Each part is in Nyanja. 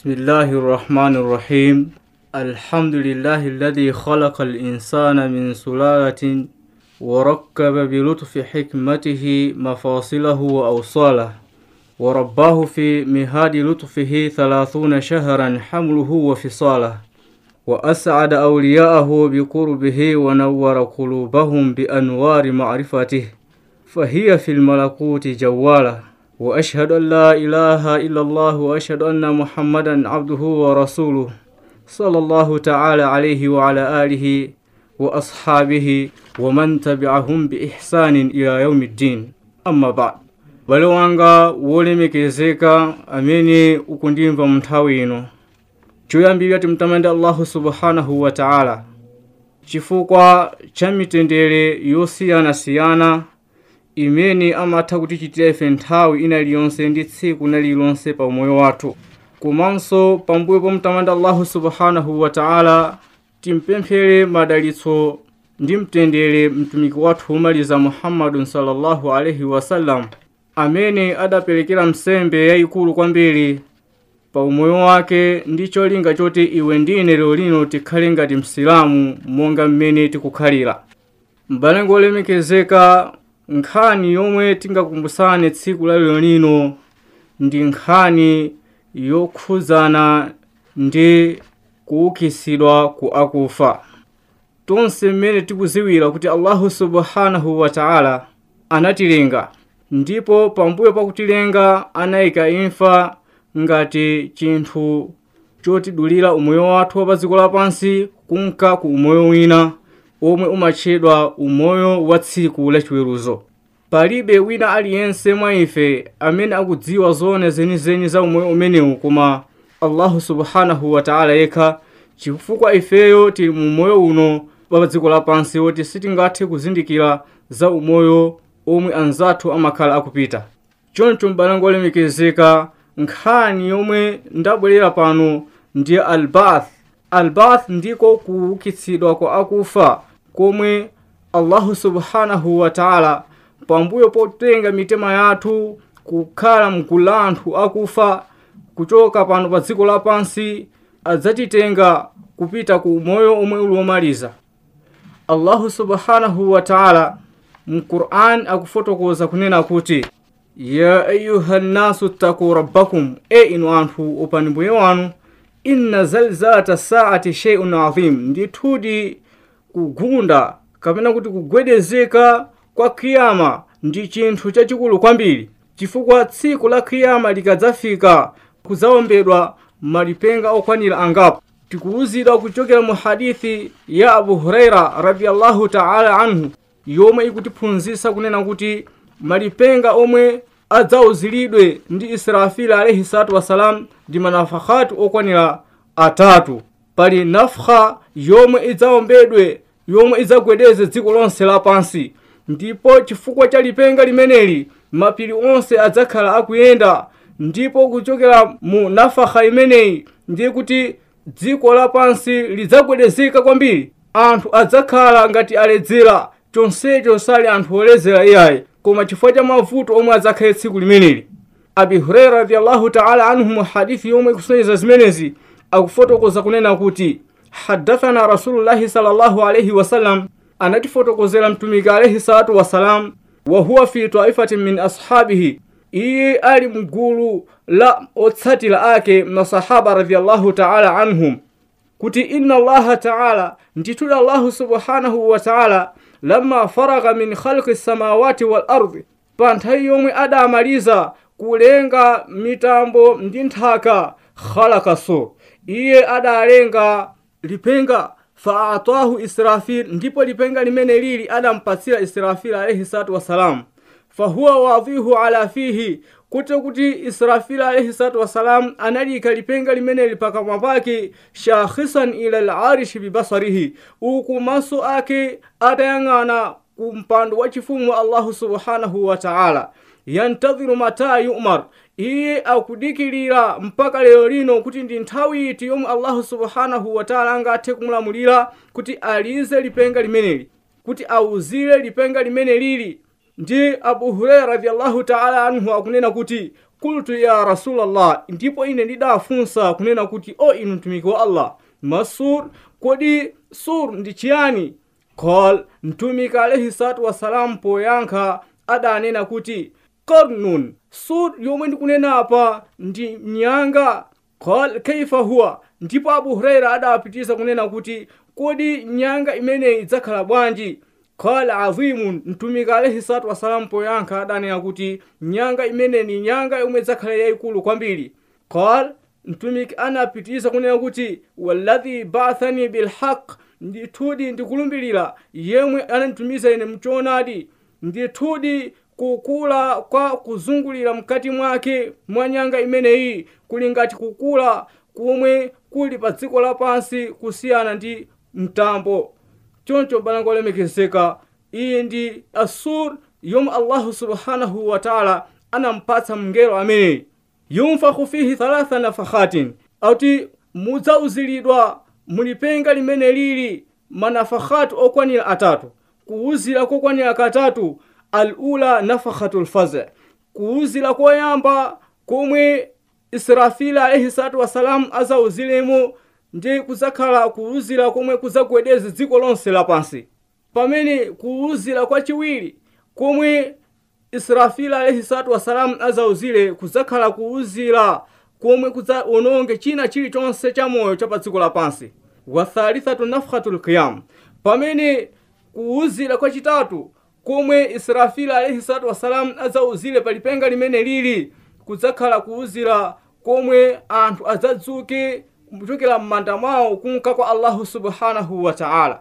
بسم الله الرحمن الرحيم الحمد لله الذي خلق الإنسان من سلالة وركب بلطف حكمته مفاصله وأوصاله ورباه في مهاد لطفه ثلاثون شهرا حمله وفصاله وأسعد أولياءه بقربه ونور قلوبهم بأنوار معرفته فهي في الملكوت جوالة وأشهد أن لا إله إلا الله وأشهد أن محمدا عبده ورسوله صلى الله تعالى عليه وعلى آله وأصحابه ومن تبعهم بإحسان إلى يوم الدين أما بعد bale wanga wolemekezeka amene ukundimva mu nthawi ino choyambirira timtamande allahu subhanahu wa ta'ala chifukwa cha mitendere yosiyanasiyana imene amatha kutichitira ife nthawi ina iliyonse ndi tsiku na lilonse pa umoyo wathu komanso pambuyo pomtamanda allahu subhanahu wa ta'ala timpemphere madalitso ndi mtendere mtumiki wathu umaliza muhammadun sallallahu alaihi wasallam amene adaperekera msembe yayikulu kwambiri pa umoyo wake ndi cholinga choti iwe ndine lero lino tikhale ngati msilamu monga mmene tikukhalira m'bale ngolemekezeka nkhani yomwe tingakumbusane tsiku la lero lino ndi nkhani yokhuzana ndi kuukisidwa ku akufa tonse mmene tikuziwira kuti allahu subhanahu wa ta'ala anatilenga ndipo pambuyo pakutilenga anayika imfa ngati chinthu chotidulira umoyo wathu wa pa dziko lapansi kunka ku umoyo wina omwe umatchedwa umoyo wa tsiku lachiweruzo palibe wina aliyense mwa ife amene akudziwa zone zenizeni za umoyo umenewu koma allahu subhanahu wa ta'ala yekha chifukwa ifeyo tili mu moyo uno pa dziko lapansi woti sitingathe kuzindikira za umoyo omwe anzathu amakhala akupita choncho m'bale ngolemekezeka nkhani yomwe ndabwerera pano ndiye albath albath ndiko kuukitsidwa kwa akufa komwe allahu subhanahu wa ta'ala pambuyo potenga mitima yathu kukhala mgulu la anthu akufa kuchoka pano pa dziko lapansi adzatitenga kupita ku moyo omwe uli womaliza allahu subhanahu wa ta'ala mquran akufotokoza kunena kuti ya ayuha nnasu ttaku rabbakum e inu anthu opani mbuye wanu inna zalzata saati sheiun adhim ndithudi kugunda kapena kuti kugwedezeka kwa kiyama ndi chinthu chachikulu kwambiri chifukwa tsiku la kiyama likadzafika kudzawombedwa malipenga okwanira angapo tikuwuzidwa kuchokera mu hadithi ya abu huraira radiallahu taala anhu yomwe ikutiphunzitsa kunena kuti malipenga omwe adzawuziridwe ndi israfili alaihi salatu wassalam ndi manafakhatu okwanira atatu pali nafha yomwe idzawombedwe yomwe idzagwedeze dziko lonse lapansi ndipo chifukwa cha lipenga limeneli mapiri onse adzakhala akuyenda ndipo kuchokera mu nafakha imeneyi ndiye kuti dziko lapansi lidzagwedezeka kwambiri anthu adzakhala ngati aledzera chonsecho sali anthu oledzera iyayi koma chifukwa cha mavuto omwe adzakhale tsiku limeneli abi huraira radiallahu taala anhu mu hadithi yomwe ikusonyeza zimenezi akufotokoza kunena kuti hadathana rasulullahi sallallahu alaihi wasallam anatifotokozera mtumiki alaihi salatu wassalam wahuwa fi taifatin min ashabihi iye ali mgulu la otsatira ake masahaba radiallahu taala anhum kuti inna allaha taala ndituli allahu subhanahu wa taala lamma faraga min khalqi samawati wal ardi pa nthawi yomwe adamaliza kulenga mitambo ndi nthaka khalakaso iye adalenga lipenga faatahu israfil ndipo lipenga limene lili adampatsira israfil alaihi salatu wassalam fahuwa wadhihu ala fihi kuti kuti israfil alaihi salatu wassalam analika lipenga limeneli pakamwa pake shakhisan ila larishi bibasarihi uku maso ake atayang'ana ku mpando wa chifumu wa allahu subhanahu wa taala yantadhiru mata yumar iye akudikilira mpaka lero lino kuti ndi nthawi iti yomwe allahu subhanahu wa taala angathe kumulamulira kuti alize lipenga limeneli kuti awuzire lipenga limene lili ndi abu huraira radiallahu taala anhu akunena kuti kultu ya rasulallah ndipo ine ndidafunsa kunena kuti o inu mtumiki wa allah masur kodi sur ndi chiyani qal mtumiki alaihi salatu wassalam poyankha adanena kuti qarnun sur yomwe ndikunena apa ndi nyanga qal kaifa huwa ndipo abu huraira adapitisa kunena kuti kodi nyanga imeneyi idzakhala bwanji qala azimun mtumiki alaihi salatu wassalam poyankha adanena kuti nyanga imene ni nyanga yomwe idzakhala yayikulu kwambiri qal mtumiki anapitisa kunena kuti walladhi ba'athani bilhaq ndithudi ndikulumbirira yemwe ananditumiza ine mchoonadi ndithudi kukula kwa kuzungulira mkati mwake mwa nyanga imeneyi kuli ngati kukula kumwe kuli pa dziko lapansi kusiyana ndi mtambo choncho bana ngolemekezeka iyi ndi asur yomwe allahu subhanahu wa taala anampatsa mngelo ameneyi yunfakhu fihi thalatha nafakhatin auti mudzauziridwa mulipenga limene lili manafakhatu okwanira atatu kuwuzira kokwanira katatu alula nafakhatu lfaza kuwuzira koyamba komwe israfila alaihi salatu wassalam azauziremo ndi kudzakhala kuwuzira komwe kudzagwedeza dziko lonse lapansi pamene kuwuzira kwachiwiri komwe israfila alaihi salatu wassalam azauzire kudzakhala kuwuzira komwe kudzawononge china chilichonse cha moyo cha pa dziko lapansi wathalithatu nafkhatu lqiyam pamene kuwuzira kwachitatu komwe israfila alaihi salatu wassalam azauzire palipenga limene lili kudzakhala kuwuzira komwe anthu adzadzuke kuchokera m'manda mwawo kunka kwa allahu subhanahu wa taala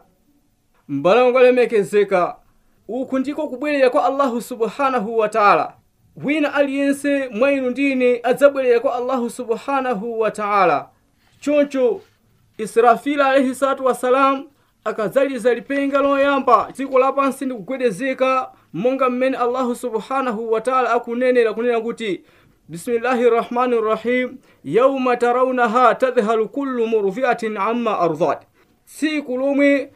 mbale ngolemekezeka uku ndiko kubwerera kwa allahu subhanahu wa taala wina aliyense mwa inu ndine adzabwerera kwa allahu subhanahu wa taala choncho israfila alaihi salatu wassalam akadzaliza lipenga loyamba dziko lapansi ndi kugwedezeka monga mmene allahu subhanahu wa taala akunenera kunena kuti bismillahi rahmani rahim yauma tarawunaha tadhhalu kullu murdiatin amma ardat tsiku lomwe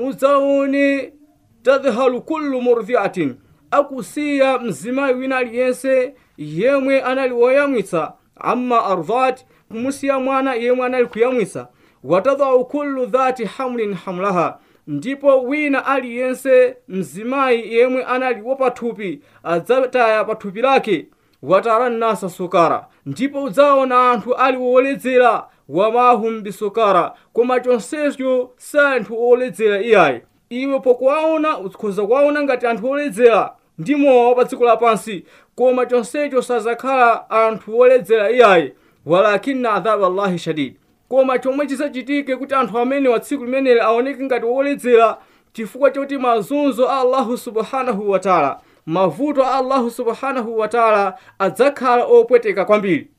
mudzaone tadhhalu kullu murdiatin akusiya mzimayi wina aliyense yemwe anali woyamwitsa amma ardat kumusiya mwana yemwe anali kuyamwitsa watadhau kullu dhati hamlin hamlaha ndipo wina aliyense mzimayi yemwe anali wopathupi adzataya pathupi lake watara nnasa sukara ndipo udzaona anthu ali woledzera wamahum bisukara koma chonsecho si anthu oledzera iyayi iwe pokuwaona ukhoza kuwaona ngati anthu oledzera ndi mowa pa dziko lapansi koma chonsecho sazakhala anthu oledzera iyayi walakinna adhabu allahi shadid koma chomwe chisachitike kuti anthu amene wa tsiku limeneli aoneke ngati woledzera chifukwa choti mazunzo a allahu subhanahu wataala mavuto a allahu subhanahu wataala adzakhala opweteka kwambiri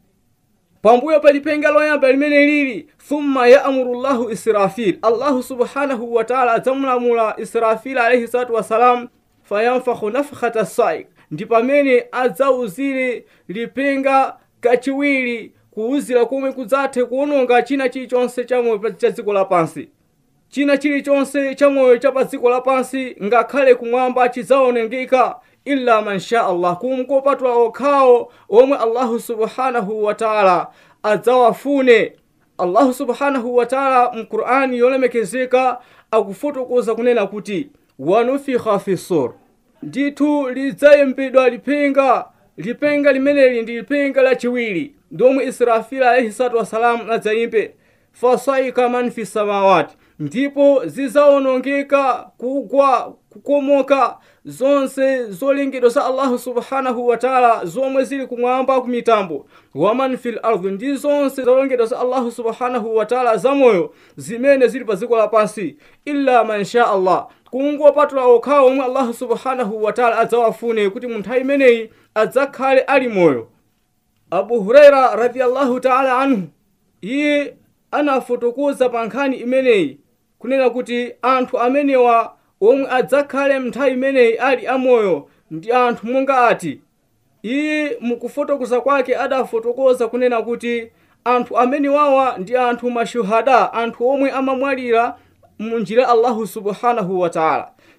pambuyo pa lipenga loyamba limene lili thumma yaamuru llahu israfil allahu subhanahu wataala adzamulamula israfil alaihi salatu wassalam fayamfakhu nafkhata saik ndi pamene adzauzire lipenga kachiwiri kuwuzira komwe kudzathe kuwononga china chilichonse chamoyo cha dziko lapansi china chilichonse chamoyo cha pa dziko lapansi ngakhale kumwamba chidzaonongeka illa man sha allah kumkopatula okhawo omwe allahu subhanahu wataala adzawafune allahu subhanahu wataala mqur'ani yolemekezeka akufotokoza kunena kuti wanufikha fi sur ndithu lidzayimbidwa lipenga lipenga limeneli ndi lipenga lachiwiri ndomwe israfila alaihi salatu wassalamu adzayimbe fasaika man fi samawati ndipo zizaonongeka kugwa kukomoka zonse zolengedwa za allahu subhanahu wataala zomwe zili kumwamba ku mitambo waman fil ardhi ndi zonse zolengedwa za allahu subhanahu wataala zamoyo zimene zili pa dziko lapansi illa man sha allah kungopatula okhawo omwe allahu subhanahu wataala adzawafune kuti mu nthawi imeneyi adzakhale ali moyo abu huraira radiallahu taala anhu iye anafotokoza pa nkhani imeneyi kunena kuti anthu amenewa omwe adzakhale mnthawi imeneyi ali amoyo ndi anthu monga ati iye mukufotokoza kwake adafotokoza kunena kuti anthu amenewawa ndi anthu mashuhada anthu omwe amamwalira munjira allahu subhanahu wataala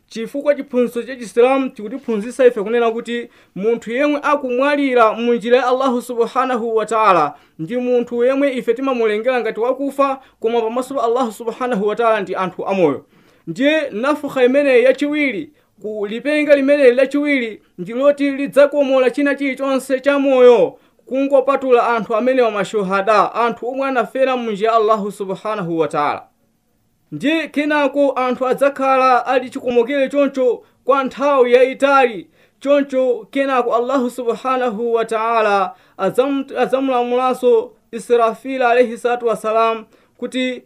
chifukwa chiphunzitso cha chisilamu chikutiphunzitsa ife kunena kuti munthu yemwe akumwalira mu njira ya allahu subhanahu wa taala ndi munthu yemwe ife timamulengera ngati wakufa koma pamaso pa allahu subhanahu wa taala ndi anthu amoyo ndiye nafukha imeneyi yachiwiri ku lipenga limeneli lachiwiri ndiloti lidzakomola china chilichonse cha moyo kungopatula anthu amene wamashuhada anthu omwe anafera mu njira ya allahu subhanahu wa taala ndiye kenako anthu adzakhala ali chikomokere choncho kwa nthawi yayitali choncho kenako allahu subhanahu wa taala adzamulamulanso israfila alaihi salatu wassalam kuti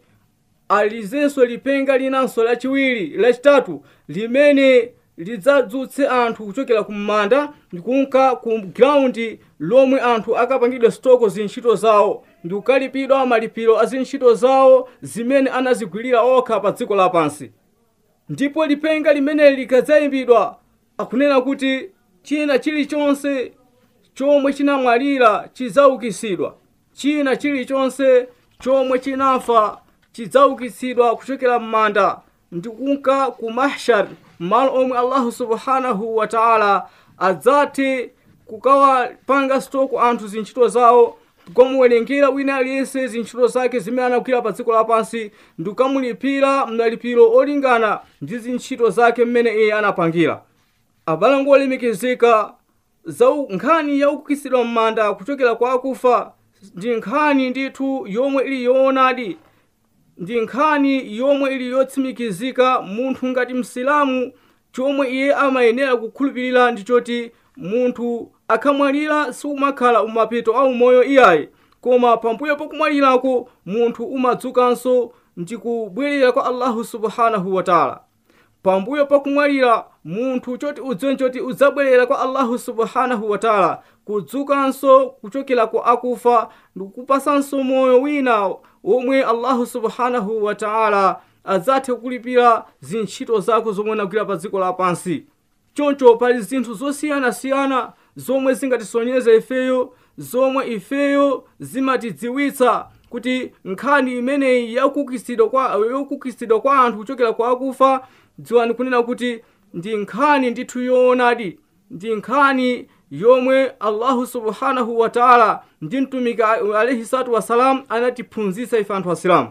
alizenso lipenga linanso lachiwiri lachitatu limene lidzadzutse anthu kuchokera kum'manda ndikunka ku graundi lomwe anthu akapangidwa stoko zintchito zawo ndi kukalipidwa malipiro a zintchito zawo zimene anazigwirira okha pa dziko lapansi ndipo lipenga limeneli likadzayimbidwa akunena kuti china chilichonse chomwe chinamwalira chidzaukitsidwa china chilichonse chomwe chinafa chidzaukitsidwa kuchokera m'manda ndikunka ku mahshar malo omwe allahu subhanahu wa taala adzati kukawapanga stoko anthu zintchito zawo kukamuwerengera wina aliyense zintchito zake zimene anagwira pa dziko lapansi ndikamulipira malipiro olingana ndi zintchito zake mmene iye anapangira abale olemekezeka za nkhani ya ukukitsidwa m'manda kuchokera kwa akufa ndi nkhani ndithu yomwe ili yoonadi ndi nkhani yomwe ili yotsimikizika munthu ngati msilamu chomwe iye amayenera kukhulupirira ndi choti munthu akamwalira siumakhala umapito au moyo iyayi koma pambuyo pakumwalirako munthu umadzukanso ndi kubwerera kwa allahu subhanahu wataala pambuyo pakumwalira munthu choti udziwe choti udzabwerera kwa allahu subhanahu wataala kudzukanso kuchokera kwa akufa ndikupasanso moyo wina womwe allahu subhanahu wataala adzathe kukulipira zintchito zako zomwe unagwira pa dziko lapansi choncho pali zinthu zosiyanasiyana zomwe zingatisonyeze ifeyo zomwe ifeyo zimatidziwitsa kuti nkhani imeneyi yakukitsidwa kwa, yakukitsidwa kwa anthu kuchokera kwa akufa dziwani kunena kuti ndi nkhani ndithu yoonadi ndi nkhani yomwe allahu subhanahu wataala ndi mtumiki alaihi salatu wassalam anatiphunzitsa ife anthu asilamu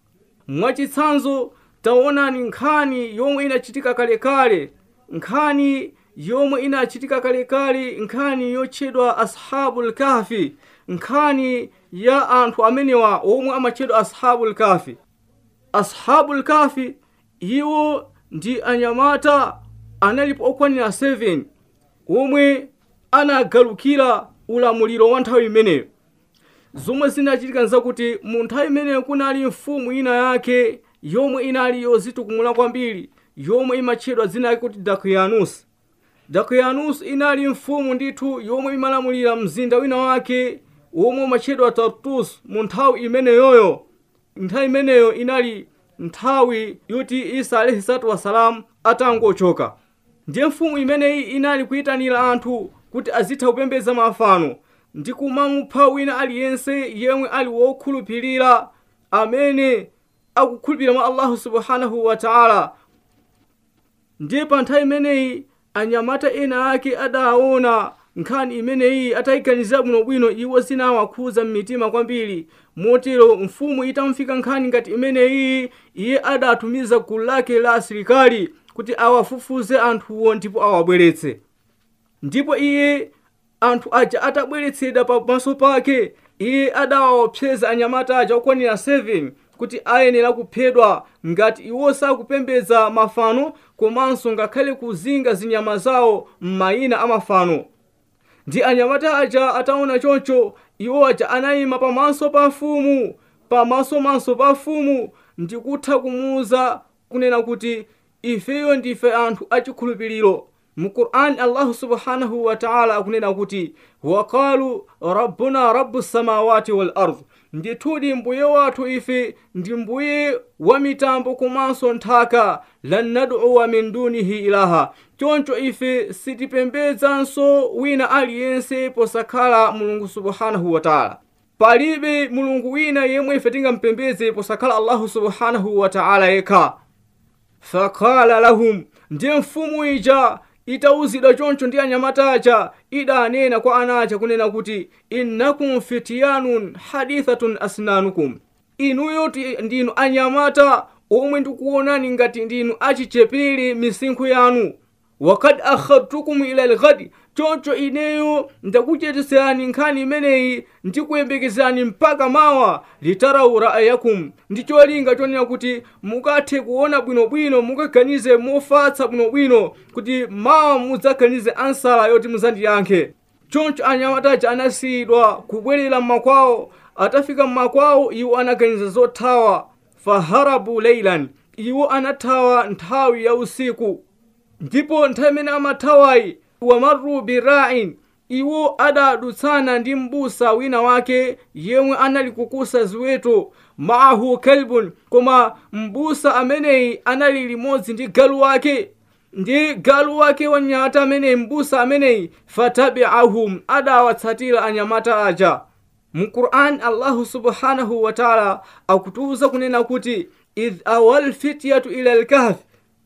mwachitsanzo taonani nkhani yomwe inachitika kalekale nkhani yomwe inachitika kalekale nkhani yotchedwa ashabul kahfi nkhani ya anthu amenewa omwe amatchedwa ashabul kahfi ashabul kahfi iwo ndi anyamata analipo okwanira 7 omwe anagalukira ulamuliro wa nthawi imeneyo zomwe zinachitika nzakuti mu nthawi imeneyo kunali mfumu ina yake yomwe inali yozitukumula kwambiri yomwe imatchedwa dzina lake kuti dakiyanus dakiyanus inali mfumu ndithu yomwe imalamulira mzinda wina wake womwe umatchedwa tartus mu nthawi imeneyoyo nthawi imeneyo inali nthawi yoti isa alaihi salatu wassalam atangochoka ndiye mfumu imeneyi inali kuyitanira anthu kuti azitha kupembedza mafano ndi kumamupha wina aliyense yemwe ali wokhulupirira amene akukhulupirira mwa allahu subhanahu wataala ndiye pa nthawi imeneyi anyamata ena ake adaona nkhani imeneyi atayiganizira bwinobwino iwo zinawakhudza mmitima kwambiri motero mfumu itamfika nkhani ngati imeneyi iye adatumiza gulu lake la asilikali kuti awafufuze anthuwo ndipo awabweretse ndipo iye anthu aja atabweretsedwa pamaso pake iye adawaopseza anyamata aja okwanira 7 kuti ayenera kuphedwa ngati iwo sakupembedza mafano komanso ngakhale kuzinga zinyama zawo m'mayina a mafano ndi anyamata aja ataona choncho iwo aja anayima pamaso pa mfumu pamasomanso pa mfumu ndikutha kumuwuza kunena kuti ifeyo ndife anthu achikhulupiriro mu qur'ani allahu subhanahu wataala akunena kuti waqalu rabbuna rabbu samawati wal ard ndithudi mbuye wathu ife ndi mbuye wa mitambo komanso nthaka lan nad'uwa min dunihi ilaha choncho ife sitipembedzanso wina aliyense posakhala mulungu subhanahu wataala palibe mulungu wina yemwe ife tingampembedze posakhala allahu subhanahu wataala yekha fakala lahum ndiye mfumu ija itauzidwa choncho ndi anyamata aja idanena kwa ana aja kunena kuti innakum fitiyanun hadithatun asnanukum inuyo ti- ndinu anyamata omwe ndikuonani ngati ndinu achichepere misinkhu yanu wakad akhadtukum ila lghadi choncho ineyo ndakuchetisani nkhani imeneyi ndikuyembekezani mpaka mawa litarau ra'ayakum ndi cholinga chonena kuti mukathe kuona bwinobwino mukaganize mofatsa bwinobwino kuti mawa mudzaganize ansala yoti muzandiyankhe choncho anyamataja anasiyidwa kubwerera mmakwawo atafika mmakwawo iwo anaganiza zothawa faharabu leilan iwo anathawa nthawi ya usiku ndipo nthawi imene amathawayi wamaru birain iwo adadutsana ndi m'busa wina wake yemwe anali kukusa ziweto maahu kalbun koma m'busa ameneyi anali limodzi ndi galu wake ndi galu wake wanyamata ameneyi m'busa ameneyi fatabiahum adawatsatira anyamata aja mu quran allahu subhanahu wa taala akutiuza kunena kuti idh awal fityatu ila lkahfi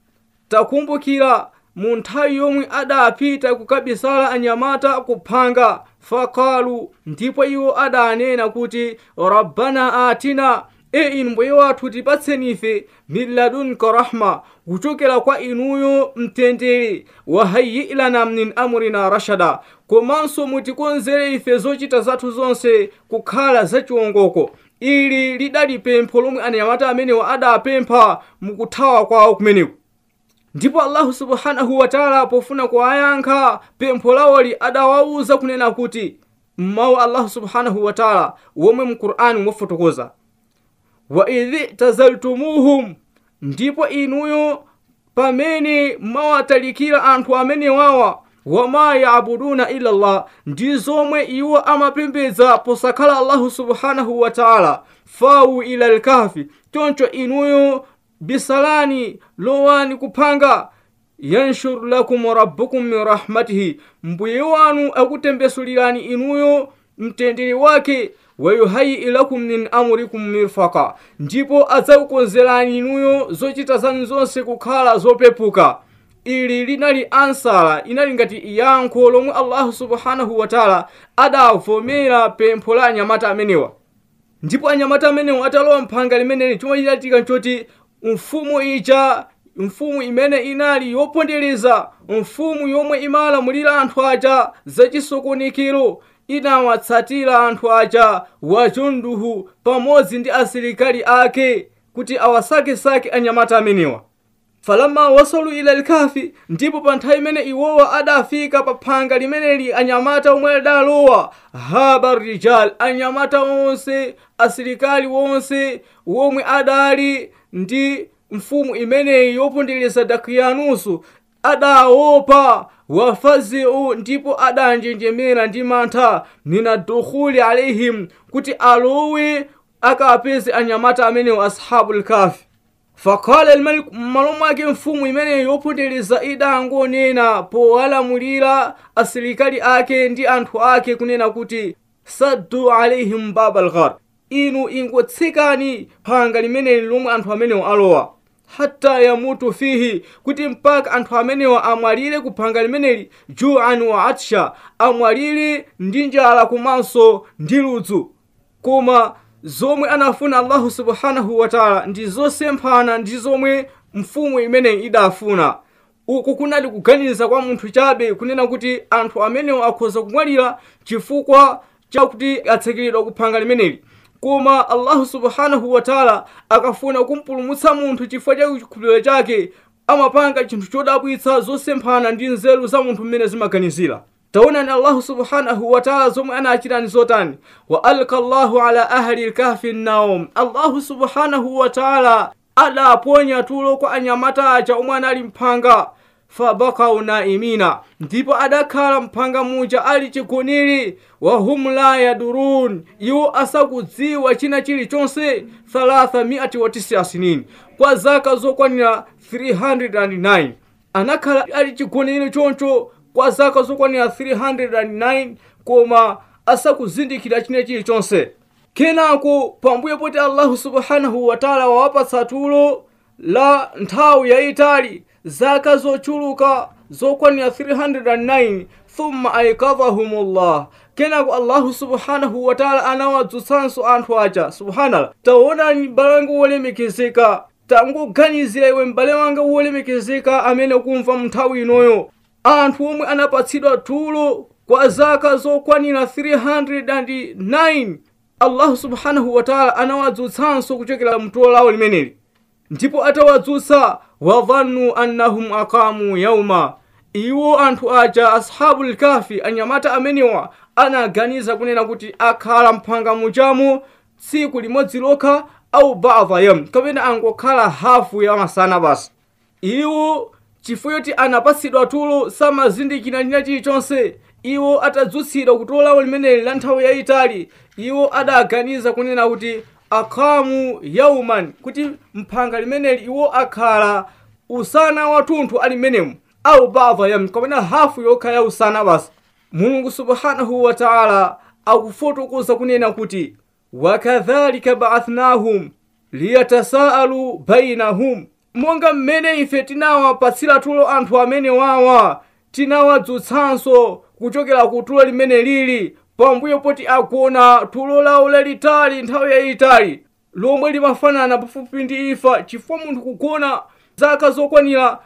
takumbukira mu nthawi yomwe adapita kukabisala anyamata kuphanga fakalu ndipo iwo adanena kuti rabbana atina e inu mbuye wathu tipatseni ife min ladunka rahma kuchokera kwa inuyo mtendere wahayi lana min amrina rashada komanso mutikonzere ife zochita zathu zonse kukhala zachiwongoko ili lidali pempho lomwe anyamata amenewa adapempha mukuthawa kwawo kumeneku ndipo allahu subhanahu wataala pofuna kuwayankha pempho lawoli adawawuza kunena kuti mmawu allahu subhanahu wataala womwe mu qur'ani mwafotokoza wa idhi tazaltumuhum ndipo inuyo pamene mwawatalikira anthu amenewawa wama yabuduna ila llah ndi zomwe iwo amapembedza posakhala allahu subhanahu wataala fawu ila lkahfi choncho inuyo bisalani lowani kuphanga yanshur lakum rabbukum min rahmatihi mbuye wanu akutembesulirani inuyo mtendere wake wayuhayi lakum min amrikum mirfaka ndipo adzakukonzerani inuyo zochita zanu zonse kukhala zopepuka ili linali ansala inali ngati yankho lomwe allahu subhanahu wataala adavomera pempho la anyamata amenewa ndipo anyamata amenewa atalowa mphanga limeneli chomwe chinachitika nchoti mfumu ija mfumu imene inali yopondereza mfumu yomwe imalamulira anthu aja zachisokonekero inawatsatira anthu aja wajunduhu pamodzi ndi asilikali ake kuti awasakesake anyamata amenewa falamma wasalu ila lkafi ndipo pa nthawi imene iwowa adafika pa phanga limeneli anyamata omwe adalowa haba rijal anyamata onse asilikali wonse womwe adali ndi mfumu imeneyi yopondereza dakiyanusu adaopa wafaziu ndipo adanjenjemera ndi mantha mina dukhuli alaihim kuti alowe akapeze anyamata amenewo ashabu lkafi fakala almalik m'malo mwake mfumu imeneyo yopondereza idangonena powalamulira asilikali ake ndi anthu ake kunena kuti saddu alaihim baba lghar inu ingotsekani phanga limeneli lomwe anthu amenewo alowa hatta yamutu fihi kuti mpaka anthu amenewa amwalire ku phanga limeneli juan wa atsha amwalire ndi njala komanso ndi ludzu koma zomwe anafuna allahu subhanahu wataala ndi zosemphana ndi zomwe mfumu imeneyi idafuna uku kunali kuganiza kwa munthu chabe kunena kuti anthu amenewo akhoza kumwalira chifukwa chakuti atsekeredwa ku phanga limeneli koma allahu subhanahu wataala akafuna kumpulumutsa munthu chifukwa cha chikhulupiriro chake amapanga chinthu chodabwitsa zosemphana ndi nzeru za munthu mmene zimaganizira taonani allahu subhanahu wataala zomwe anachitani zotani wa alka llahu ala ahli lkahfi nnaum allahu subhanahu wataala adaponya tulo kwa anyamata aja omwe anali mphanga fabakau naimina ndipo adakhala mphanga muja ali chigonere wahum la yadurun iwo asakudziwa china chilichonse 390 sinin kwa zaka zokwanira 309 anakhala ali chigonere choncho kwa zaka zokwanira 309 koma asakuzindikira china chilichonse kenako pambuyo poti allahu subhanahu wataala wawapatsa tulo la nthawi yayitali zaka zochuluka zokwanira 309 thumma aikadhahumullah kenako allahu subhanahu wataala anawadzutsanso anthu aja subhanallah taonani m'bale wanga wolemekezeka tangoganizira iwe m'bale wanga wolemekezeka amene ukumva mnthawi inoyo anthu omwe anapatsidwa tulo kwa zaka zokwanira 309 allahu subhanahu wataala anawadzutsanso kuchokera mtulo lawo limeneli ndipo atawadzutsa wadhannu annahum aqamu yauma iwo anthu aja ashabu lkafi anyamata amenewa anaganiza kunena kuti akhala mphanga muchamo tsiku limodzi lokha au badha yam kapena angokhala hafu ya masana basi iwo chifukwa choti anapatsidwa tulo samazindikira china chilichonse iwo atadzutsidwa kutulo lawo limeneli la nthawi yayitali iwo adaganiza kunena kuti akhamu yauman kuti mphanga limeneli iwo akhala usana wathunthu ali menemu au badha yam kapena hafu yokha ya usana basi mulungu subhanahu wataala akufotokoza kunena kuti wakadhalika baathnahum liyatasaalu bainahum monga mmene ife tinawapatsira tulo anthu amene wawa tinawadzutsanso kuchokera ku tulo limene lili pambuyo poti agona tulo lawo lalitali nthawi yayitali lomwe limafanana pafupi ndi ifa chifukwa munthu kugona zaka zokwanira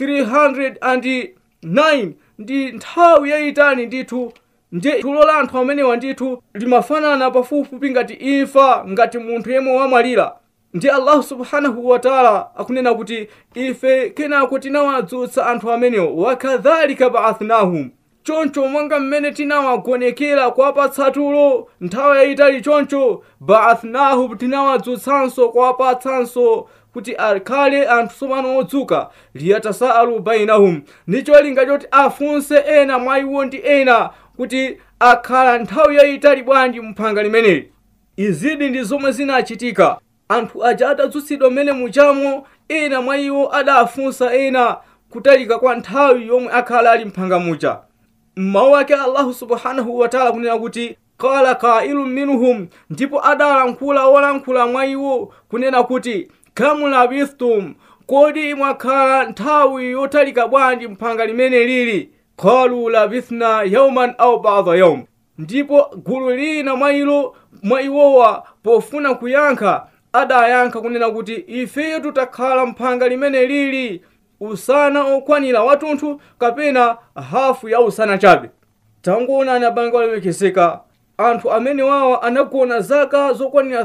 309 ndi nthawi yayitali ndithu ndi tulo la anthu amenewa ndithu limafanana pafupifupi ngati imfa ngati munthu yemwe wamwalira ndi allahu subhanahu wataala akunena kuti ife kenako tinawadzutsa anthu amenewo wakadhalika baathnahum choncho monga mmene tinawagonekera kuwapatsa tulo nthawi yayitali choncho baathnahum tinawadzutsanso kuwapatsanso kuti akhale anthu tsopano odzuka liyatasaalu bainahum ndi cholinga choti afunse ena mwa iwo ndi ena kuti akhala nthawi yayitali bwanji mphanga limeneli izidi ndi zomwe zinachitika anthu aja atadzutsidwa mmene muchamo ena mwa iwo adafunsa ena kutalika kwa nthawi yomwe akhala ali mphanga muja mmawu ake allahu subhanahu wataala kunena kuti qala qailun minhum ndipo adalankhula wolankhula mwa iwo kunena kuti kam labithtum kodi mwakhala nthawi yotalika bwanji mphanga limene lili qalu labithna yauman au bada yaum ndipo gulu lina mwa ilo mwa iwowa pofuna kuyankha adayankha kunena kuti ifeyo tutakhala mphanga limene lili usana okwanira wathunthu kapena hafu ya usana chabe tangoonani abanga olemekezeka anthu amene wawa anagona zaka zokwanira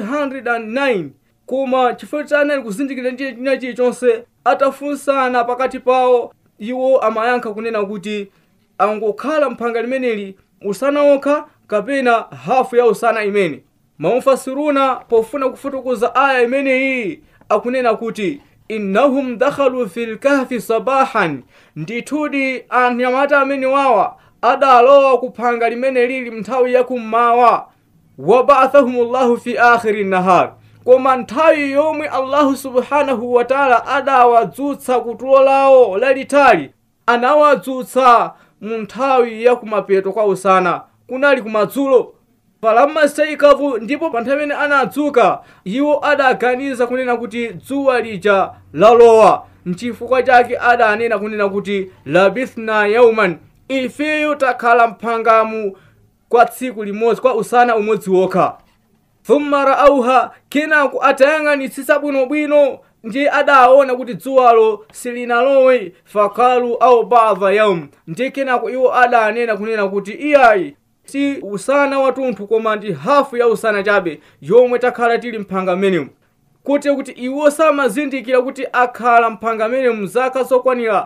309 koma chifukwa choti anali kuzindikira ndiye china chilichonse atafunsana pakati pawo iwo amayankha kunena kuti angokhala mphanga limeneli usana okha kapena hafu ya usana imene maufasiruna pofuna kufotokoza aya imeneyi akunena kuti innahum dakhalu fi lkahfi sabahan ndithudi anyamata amene wawa adalowa kuphanga limene lili mnthawi yakummawa wabathahum llahu fi akhiri nahar koma nthawi yomwe allahu subhanahu wataala adawadzutsa kutulo lawo lalitali anawadzutsa mu nthawi yakumapeto kwa usana kunali kumadzulo falamma staikavu ndipo pa nthawi imene anadzuka iwo adaganiza kunena kuti dzuwa lija lalowa nchifukwa chake adanena kunena kuti labithna yauman ifeyo takhala mphangamu kwa tsiku limodzi kwa usana umodzi wokha thumma raauha kenako atayang'anitsitsa bwinobwino ndi adaona kuti dzuwalo silinalowe fakalu au bada yaum ndi kenako iwo adanena kunena kuti iyayi si usana wathunthu koma ndi hafu ya usana chabe yomwe takhala tili mphanga mmenemu kuti kuti iwo samazindikira kuti akhala mphanga mmenemu zaka zokwanira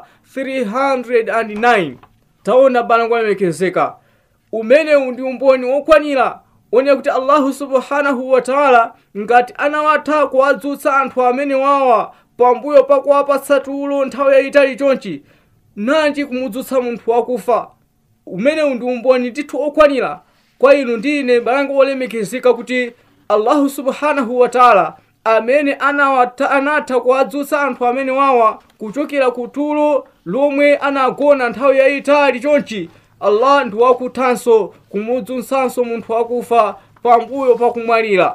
309 taona bana kwalemekezeka umenewu ndi umboni wokwanira onera kuti allahu subhanahu wataala ngati anawatha kuwadzutsa anthu amene wawa pambuyo pakuwapatsa tulo nthawi yayitali chonchi nanji kumudzutsa munthu wakufa umenewu ndi umboni ndithu okwanira kwa inu ndine balanga wolemekezeka kuti allahu subhanahu wataala amene anawata anatha kuwadzutsa anthu amene wawa kuchokera ku tulo lomwe anagona nthawi yayitali chonchi allah ndi wakuthanso kumudzutsanso munthu wakufa pambuyo pakumwalira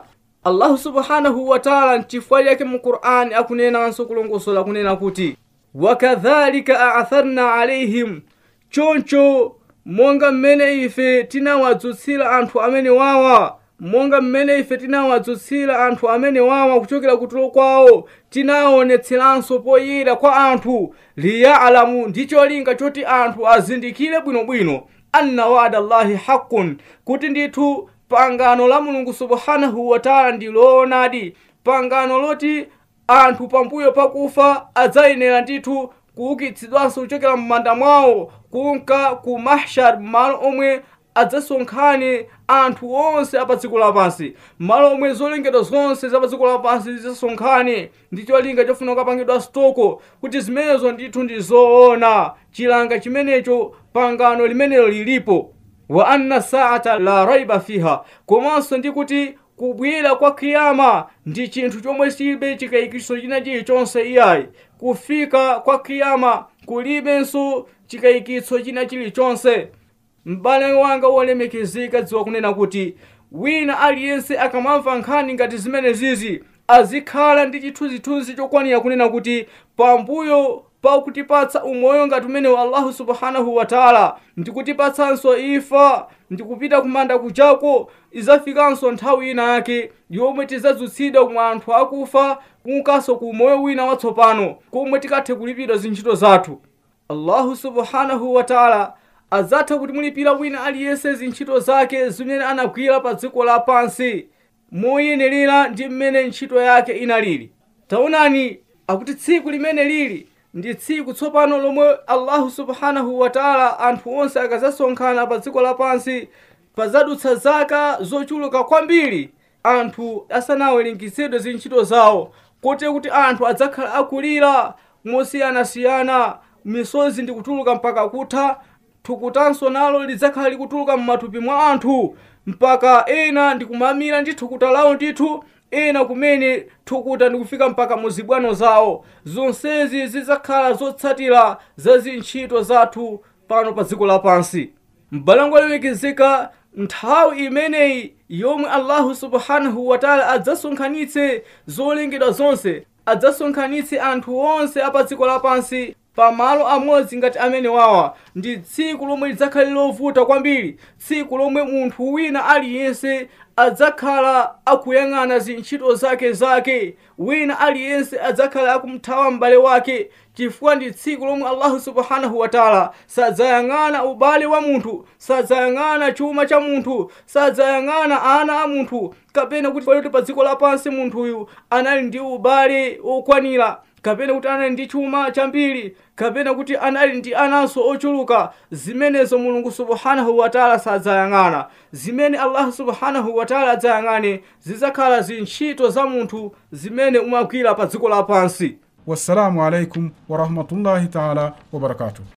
allahu subhanahu wataala mchifukwa chake mu qur'ani akunenanso kulongosola kunena kuti wakadhalika aatharna alaihim choncho monga mmene ife tinawadzutsira anthu amene wawa monga mmene ife tinawadzutsira anthu amene wawa kuchokera kutulo kwawo tinaonetseranso poyera kwa anthu liyalamu ndi cholinga choti anthu azindikire bwinobwino anna wada llahi haqqun kuti ndithu pangano la mulungu subhanahu wataala ndi loonadi pangano loti anthu pambuyo pakufa adzayenera ndithu kuukitsidwanso kuchokera m'manda mwawo kunka ku mahshar malo omwe adzasonkhane anthu onse apa dziko lapansi malo omwe zolengedwa zonse za pa dziko lapansi zidzasonkhane ndi cholinga chofuna kukapangidwa stoko kuti zimenezo ndithu ndi zoona chilanga chimenecho pangano limenelo lilipo wa anna saata la raiba fiha komanso ndi kuti kubwera kwa kiyama ndi chinthu chomwe chilibe chikayikiso china chilichonse iyayi kufika kwa kiyama kulibenso chikayikitso china chilichonse m'bale wanga wolemekezeka dziwa kunena kuti wina aliyense akamamva nkhani ngati zimene zizi azikhala ndi chithunzithunzi chokwanira kunena kuti pambuyo pakutipatsa umoyo ngati umenewu allahu subhanahu wataala ndikutipatsanso ifa ndikupita kumanda kuchako izafikanso nthawi ina yake yomwe tidzadzutsidwa mwa anthu akufa kunkanso ku moyo wina watsopano komwe tikathe kulipidwa zintchito zathu allahu subhanahu wataala adzatha kutimulipira wina aliyense zintchito zake zimene anagwira pa dziko lapansi moyenerera ndi mmene ntchito yake inalili taonani akuti tsiku limene lili ndi tsiku tsopano lomwe allahu subhanahu wataala anthu onse akazasonkhana pa dziko lapansi pazadutsa zaka zochuluka kwambiri anthu asanawerengezedwe zintchito zawo kote kuti anthu adzakhala akulira mosiyanasiyana misozi ndi kutuluka mpaka kutha thukutanso nalo lidzakhala likutuluka m'matupi mwa anthu mpaka ena ndikumamira ndi thukuta lawo ndithu ena kumene thukuta ndikufika mpaka muzibwano zawo zonsezi zidzakhala zotsatira za zintchito zathu pano pa dziko lapansi m'balango alemekezeka nthawi imeneyi yomwe allahu subhanahu wataala adzasonkhanitse zolengedwa zonse adzasonkhanitse anthu onse apa dziko lapansi pamalo amodzi ngati amene wawa ndi tsiku lomwe lidzakhale lovuta kwambiri tsiku lomwe munthu wina aliyense adzakhala akuyang'ana zintchito zake zake wina aliyense adzakhala akumthawa m'bale wake chifukwa ndi tsiku lomwe allahu subhanahu wataala sadzayang'ana ubale wa munthu sadzayang'ana chuma cha munthu sadzayang'ana ana a munthu kapena kuti paloti pa dziko lapansi munthuyu anali ndi ubale okwanira kapena kuti anali ndi chuma chambiri kapena kuti anali ndi ananso ochuluka zimenezo mulungu subhanahu wataala sadzayang'ana zimene allahu subhanahu wataala adzayang'ane zidzakhala zintchito za munthu zimene umagwira pa dziko lapansi wassalamu alaikum warahmatullahi taala wabarakatuh